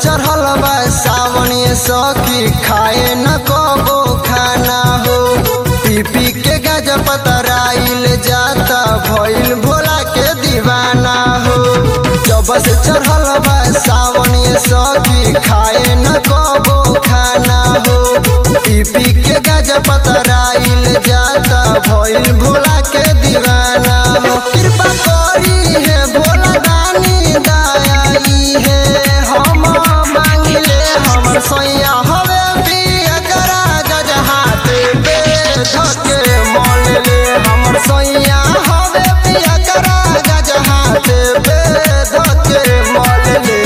चढ़ल बा सावन ये सखी खाए न कबो खाना हो पी पी के गज पतराइल जाता भइल भोला के दीवाना हो जब से चढ़ल बा सावन ये सखी खाए न कबो खाना हो पी पी के गज पतराइल जाता भइल भोला के दीवाना हो कृपा करी है भोला दानी दयाई है हम मांगले हमर सोया हवे पिया करा गज हाथ पे धके मोल ले हमर सोया हवे पिया करा गज हाथ पे धके मोल ले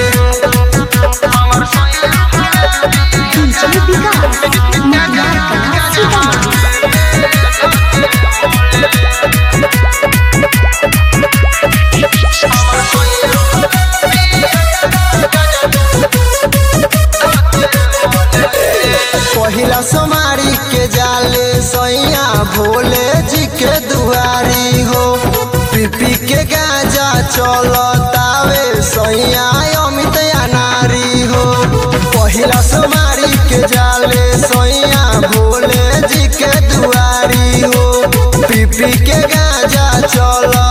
डीजे विकास नागार्जुन सीतामढ़ी पहिला सोमारी के जाले सैया भोले जी के दुआरी हो पीपी के गाजा चलतावे सैया अमित नारी हो पहिला सोमारी के जाले सैया भोले जी के दुआरी हो पीपी के गाजा चल